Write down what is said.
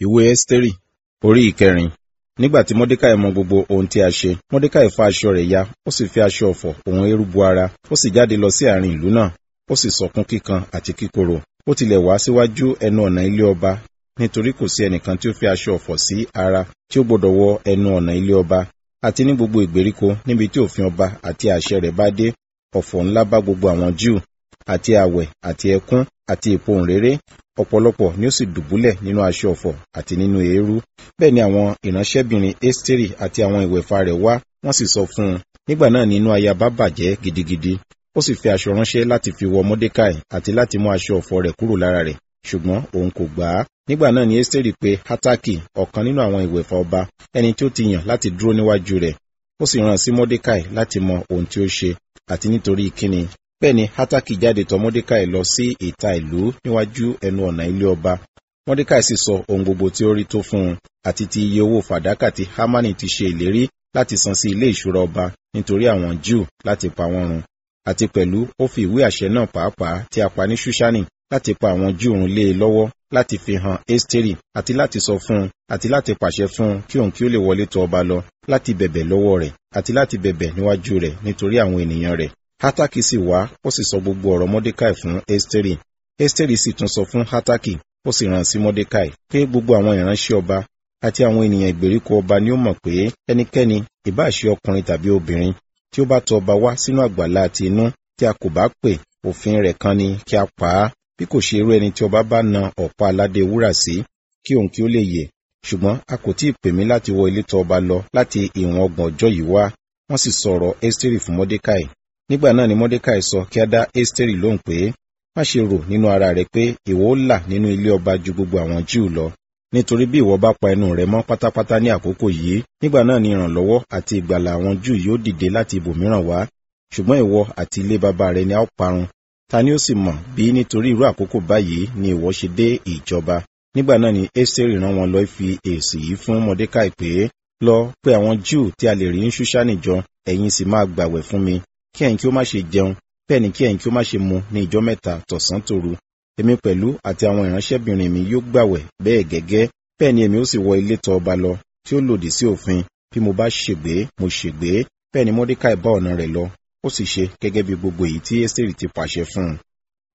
ìwé ẹ́sítérì orí ìkẹrin nígbà tí mọ́dékàì mọ gbogbo ohun tí a ṣe mọ́dékàì fa aṣọ rẹ̀ ya ó sì fi aṣọ ọ̀fọ̀ òun eérú bu ara ó sì jáde lọ sí àárín ìlú náà ó sì sọkún kíkan àti kíkorò ó tilẹ̀ wá síwájú ẹnu ọ̀nà ilé ọba nítorí kò sí ẹnìkan tí ó fi aṣọ ọ̀fọ̀ sí ara tí ó gbọdọ̀ wọ ẹnu ọ̀nà ilé ọba àti ní gbogbo ìgbèríko níbi tí òfin ọba àti àṣẹ rẹ̀ bá dé ọ̀fọ̀ ńlá bá gbogbo àwọn júù àti àwẹ̀ àti ẹkún àti ìpohùnréré ọ̀pọ̀lọpọ̀ ni ó sì dùbúlẹ̀ nínú aṣọ ọ̀fọ̀ àti nínú eérú bẹ́ẹ̀ ni àwọn ìránṣẹ́bìnrin ẹ́stérì àti àwọn ìwẹ̀fà rẹ̀ wá wọ́n sì sọ fún un nígbà náà ni inú ayaba bàjẹ́ gidigidi ó sì fi aṣọ ránṣẹ́ láti fi wọ mọ́dékàì àti láti mú aṣọ ọ̀fọ̀ rẹ̀ kúrò lára rẹ̀ ṣùgbọ́n òun kò gbà á nígbà náà ni ẹ́stérì pé hátàkì ọ̀kan nínú àwọn ìwẹ̀fà ọba ẹni tí ó ti yàn láti dúró níwájú rẹ̀ ó sì rán sí mọ́dékàì láti mọ ohun tí ó ṣe àti nítorí kíni bẹ́ẹ̀ ni hátàkì jáde tọ̀ mọ́dékàì lọ sí ìta ìlú níwájú ẹnu ọ̀nà ilé ọba mọ́dékàì sì sọ ohun gbogbo tí ó rí tó fún un àti ti iye owó fàdákà tí hámánì ti ṣe ìlérí láti san sí ilé ìṣúra ọba nítorí àwọn júù láti pa wọ́n run àti pẹ̀lú ó fi ìwé àṣẹ náà pàápàá tí a pa ní ṣúṣánì láti pa àwọn júù run lé e lọ́wọ́ láti fi hàn ẹ́stérì àti láti sọ fún un àti láti pàṣẹ fún un kí òun kí ó lè wọlé tọ̀ ọba lọ láti bẹ̀bẹ̀ lọ́wọ́ rẹ̀ àti láti bẹ̀bẹ̀ níwájú rẹ̀ nítorí àwọn ènìyàn rẹ̀ Hátàkì sì wá ó sì sọ gbogbo ọ̀rọ̀ Mọ́dékàì fún Ẹ́stérì. Ẹ́stérì sì tún sọ fún Hátàkì ó sì rán sí Mọ́dékàì pé gbogbo àwọn ìránṣẹ́ ọba àti àwọn ènìyàn ìgbèríko ọba ni ó mọ̀ pé ẹnikẹ́ni ìbá ṣe ọkùnrin tàbí obìnrin tí ó bá tọ̀ ọba wá sínú àgbàlá àti inú tí a kò bá pè òfin rẹ̀ kan ni kí a pa á bí kò ṣe irú ẹni tí ọba bá na ọ̀pá aládé wúrà sí kí òun kí ó lè yè ṣùgbọ́n a kò tí ì pè mí láti wọ ilé tọ̀ ọba lọ láti ìwọ̀n ọgbọ̀n ọjọ́ yìí wá wọ́n sì sọ̀rọ̀ Ẹ́stérì fún Mọ́dékàì nígbà náà ni mọ́dékàì sọ kí á dá ẹ́stérì lóhùn pé má ṣe rò nínú ara rẹ pé ìwọ ó là nínú ilé ọba ju gbogbo àwọn júù lọ nítorí bí ìwọ bá pa ẹnu rẹ mọ́ pátápátá ní àkókò yìí nígbà náà ni ìrànlọ́wọ́ àti ìgbàlà àwọn júù yóò dìde láti ibòmíràn wá ṣùgbọ́n ìwọ àti ilé bàbá rẹ ni a ó parun ta ni ó sì mọ̀ bí nítorí irú àkókò báyìí ni ìwọ ṣe dé ìjọba nígbà náà ni ẹ́stérì rán wọn lọ fi èsì yìí fún mọ́dékàì pé lọ pé àwọn júù tí a lè rí ní ṣúṣánì jọ ẹ̀yin sì máa gbàwẹ̀ fún mi kí ẹ̀yin kí ó má ṣe jẹun bẹ́ẹ̀ ni kí ẹ̀yin kí ó má ṣe mu ní ìjọ mẹ́ta tọ̀sán tòru èmi pẹ̀lú àti àwọn ìránṣẹ́bìnrin mi yóò gbàwẹ̀ bẹ́ẹ̀ gẹ́gẹ́ bẹ́ẹ̀ ni èmi ó sì wọ ilé tọ̀ ọba lọ tí ó lòdì sí òfin bí mo bá ṣègbé mo ṣègbé bẹ́ẹ̀ ni mọ́dékàì bá ọ̀nà rẹ̀ lọ ó sì ṣe gẹ́gẹ́ bí gbogbo èyí tí ẹ́sítérì ti pàṣẹ fún un